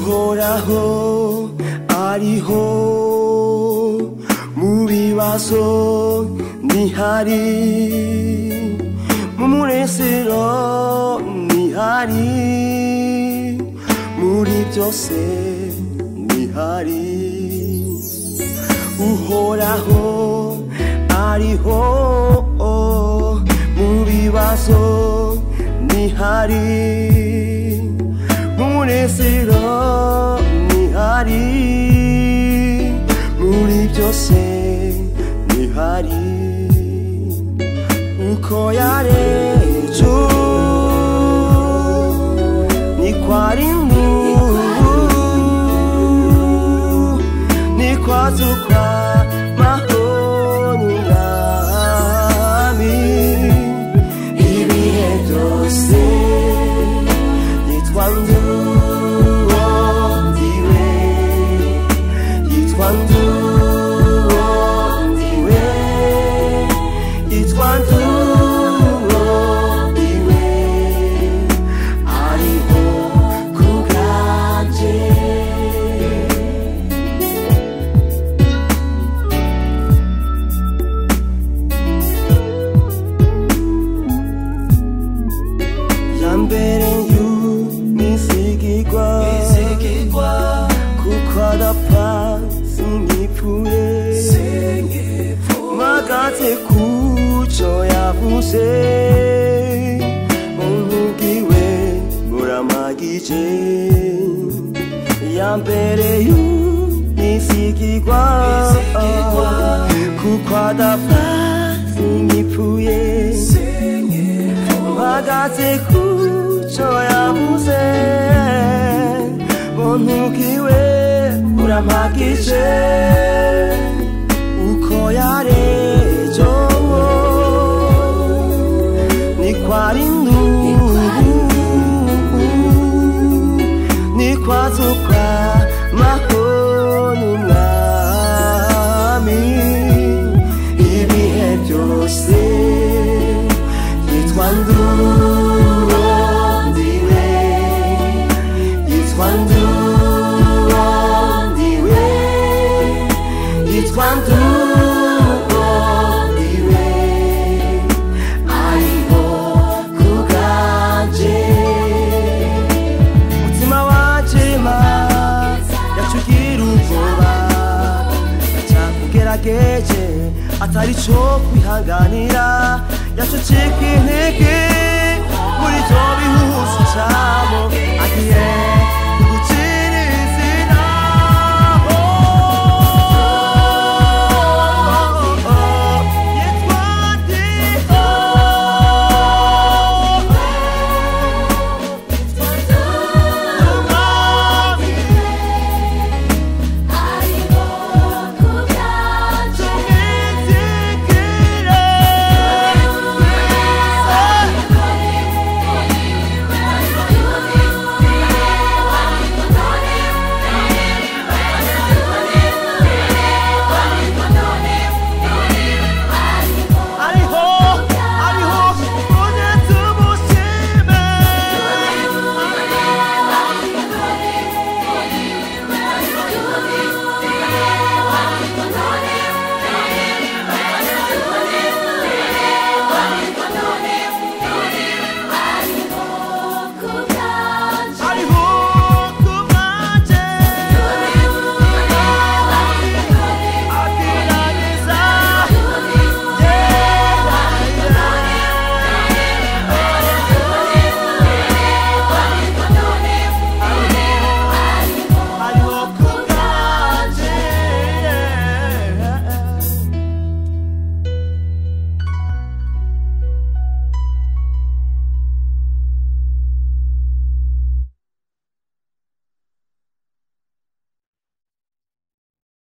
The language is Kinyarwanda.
horaho ariho mu bibazo ntihari mu munezero ntihari muri byose ntihari uhoraho ariho mu bibazo ntihari umunezero ntihari muri byose ntihari uko yarejo niko ari nk'ubu niko azukwa mahoni yami ibihe byose yitwa nduwondiwe yitwa nduwondiwe yitwa nduwondiwe ariho ku bwanjye yambere y'umizigigwa izigigwa kuko adapfa singipfuye mpagaze ku cyo yavuze umbwiwe buramagije ya mbere y'umizigigwa Izigigwa. kuko adapfa singipfuye mpagaze ku cyo yavuze buntukiwe burampagije uko yarejo niko ari nubu niko azukwa mahoni mwami ibihe byose yitwa ndurondiwe yitwa ndurondiwe yitwa ndurondiwe ariho ku bwanjye mutima wajema yacugira ubwoba cyakugerageje atari cyo kwihanganira yacucika intege